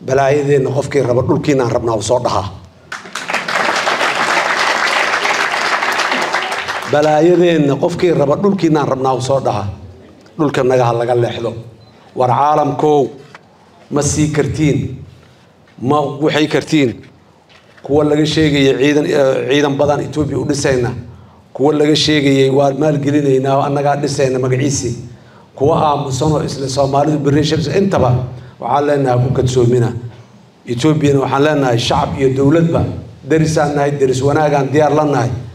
balaayadeenna qofkii raba dhulkiinaan rabnaa u soo dhahaa balaayadeenna qofkii raba dhulkiinaan rabnaa u soo dhahaa dhulka nagaha laga leexdo war caalamkow ma sii kartiin ma waxay kartiin kuwa laga sheegayay ciidan ciidan badan etoobiya u dhisayna kuwa laga sheegayay waa maalgelinaynaa oo annagaa dhisayna magaciisii kuwa aamusanoo isla soomaalidu berri shabs intaba waxaan leenahay ku kadsoomina etoobiyana waxaan leenahay shacab iyo dowladba derisaan nahay deris wanaagaan diyaar la nahay